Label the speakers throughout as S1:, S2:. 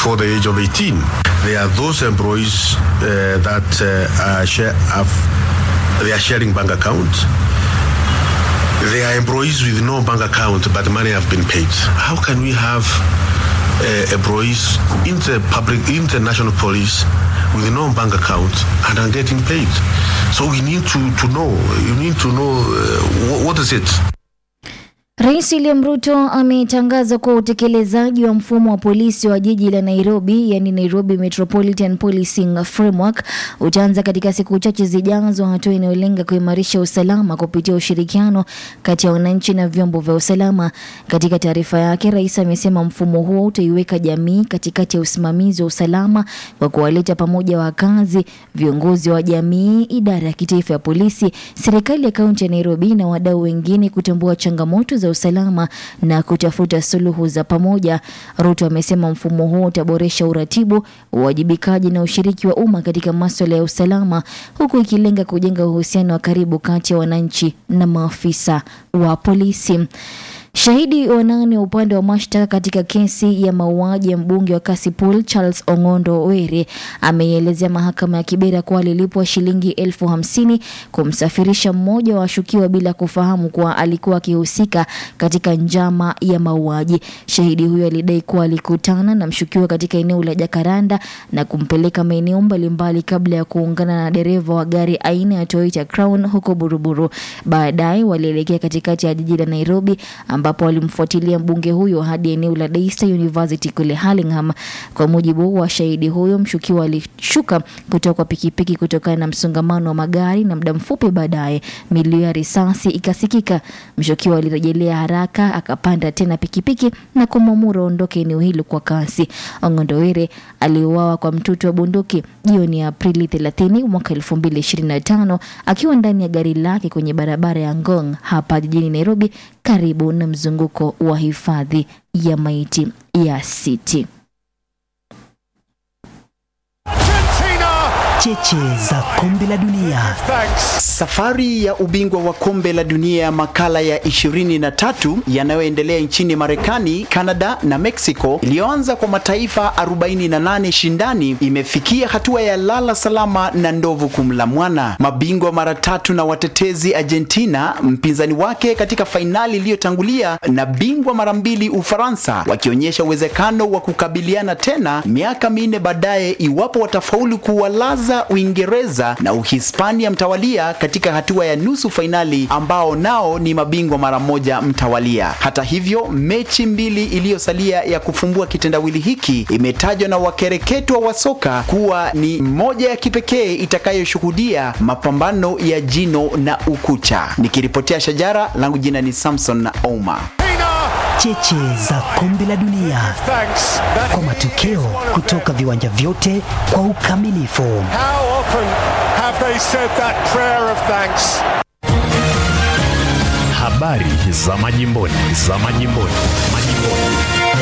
S1: before the age of 18. There are those employees uh, that uh, are share, have, they are sharing bank accounts. There are employees with no bank account, but money have been paid. How can we have uh, employees in the public, in the national police, with no bank account and are getting paid? So we need to, to know. You need to know uh, what, what is it.
S2: Rais William Ruto ametangaza kuwa utekelezaji wa mfumo wa polisi wa jiji la Nairobi, yani Nairobi Metropolitan Policing Framework, utaanza katika siku chache zijazo, hatua inayolenga kuimarisha usalama kupitia ushirikiano kati ya wananchi na vyombo vya usalama. Katika taarifa yake, rais amesema mfumo huo utaiweka jamii katikati ya usimamizi wa usalama kwa kuwaleta pamoja wakazi, viongozi wa jamii, idara ya kitaifa ya polisi, serikali ya kaunti ya Nairobi na wadau wengine kutambua changamoto za usalama na kutafuta suluhu za pamoja. Ruto amesema mfumo huo utaboresha uratibu, uwajibikaji na ushiriki wa umma katika masuala ya usalama, huku ikilenga kujenga uhusiano wa karibu kati ya wananchi na maafisa wa polisi. Shahidi wa nane wa upande wa mashtaka katika kesi ya mauaji ya mbunge wa Kasipul Charles Ong'ondo Were ameielezea mahakama ya Kibera kuwa alilipwa shilingi elfu hamsini kumsafirisha mmoja wa washukiwa bila kufahamu kuwa alikuwa akihusika katika njama ya mauaji. Shahidi huyo alidai kuwa alikutana na mshukiwa katika eneo la Jakaranda na kumpeleka maeneo mbalimbali kabla ya kuungana na dereva wa gari aina ya Toyota Crown huko Buruburu. Baadaye walielekea katikati ya jiji la Nairobi ambapo walimfuatilia mbunge huyo hadi eneo la Daystar University kule Hurlingham. Kwa mujibu wa shahidi huyo, mshukiwa alishuka kutoka kwa pikipiki kutokana na msongamano wa magari, na muda mfupi baadaye milio ya risasi ikasikika. Mshukiwa alirejelea haraka, akapanda tena pikipiki na kumwamuru aondoke eneo hilo kwa kasi. Ong'ondo Were aliuawa kwa mtutu wa bunduki jioni ya Aprili 30 mwaka 2025 akiwa ndani ya gari lake kwenye barabara ya Ngong hapa jijini Nairobi karibu na mzunguko wa hifadhi ya maiti ya City.
S3: Cheche za kombe la dunia. Safari ya ubingwa wa kombe la dunia makala ya 23 yanayoendelea nchini Marekani, Canada na Mexico iliyoanza kwa mataifa 48 shindani imefikia hatua ya lala salama na ndovu kumla mwana. Mabingwa mara tatu na watetezi Argentina, mpinzani wake katika fainali iliyotangulia, na bingwa mara mbili Ufaransa, wakionyesha uwezekano wa kukabiliana tena miaka minne baadaye iwapo watafaulu kuwalaza Uingereza na Uhispania mtawalia katika hatua ya nusu fainali ambao nao ni mabingwa mara moja mtawalia. Hata hivyo, mechi mbili iliyosalia ya kufumbua kitendawili hiki imetajwa na wakereketwa wa soka kuwa ni moja ya kipekee itakayoshuhudia mapambano ya jino na ukucha. Nikiripotea Shajara, langu jina ni Samson na Ouma. Cheche za kombe la dunia kwa matokeo kutoka viwanja vyote kwa ukamilifu.
S4: How often have they said that prayer of thanks?
S5: Habari za majimboni, za majimboni, majimboni.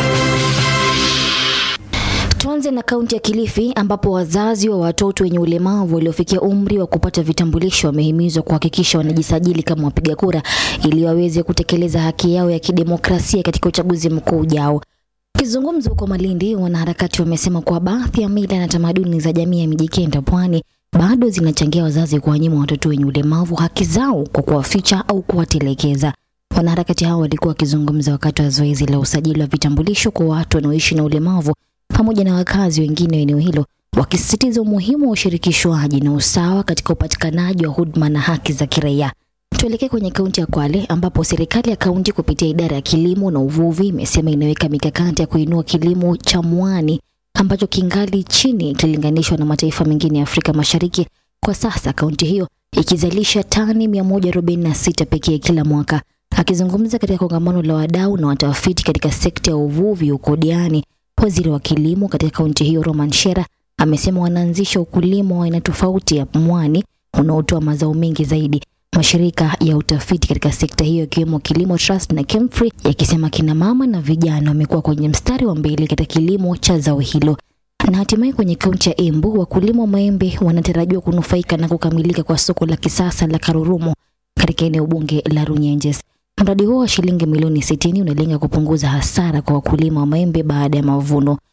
S2: Tuanze na kaunti ya Kilifi ambapo wazazi wa watoto wenye ulemavu waliofikia umri wa kupata vitambulisho wamehimizwa kuhakikisha wanajisajili kama wapiga kura ili waweze kutekeleza haki yao ya kidemokrasia katika uchaguzi mkuu ujao. Akizungumza huko Malindi, wanaharakati wamesema kuwa baadhi ya mila na tamaduni za jamii ya Mijikenda Pwani bado zinachangia wazazi kuwanyima watoto wenye ulemavu haki zao kwa kuwaficha au kuwatelekeza. Wanaharakati hao walikuwa wakizungumza wakati wa zoezi la usajili wa vitambulisho kwa watu wanaoishi na ulemavu pamoja na wakazi wengine wa eneo hilo, wakisisitiza umuhimu wa ushirikishwaji na usawa katika upatikanaji wa huduma na haki za kiraia. Tuelekee kwenye kaunti ya Kwale ambapo serikali ya kaunti kupitia idara ya kilimo na uvuvi imesema inaweka mikakati ya kuinua kilimo cha mwani ambacho kingali chini ikilinganishwa na mataifa mengine ya Afrika Mashariki. Kwa sasa kaunti hiyo ikizalisha tani 146 pekee kila mwaka. Akizungumza katika kongamano la wadau na watafiti katika sekta ya uvuvi huko Diani, waziri wa kilimo katika kaunti hiyo Roman Shera amesema wanaanzisha ukulima wa aina tofauti ya mwani unaotoa mazao mengi zaidi. Mashirika ya utafiti katika sekta hiyo ikiwemo Kilimo Trust na Kemfree yakisema kina mama na vijana wamekuwa kwenye mstari wa mbele katika kilimo cha zao hilo. Na hatimaye kwenye kaunti ya Embu, wakulima wa maembe wanatarajiwa kunufaika na kukamilika kwa soko la kisasa la Karurumo katika eneo bunge la Runyenjes. Mradi huo wa shilingi milioni 60 unalenga kupunguza hasara kwa wakulima wa maembe baada ya mavuno.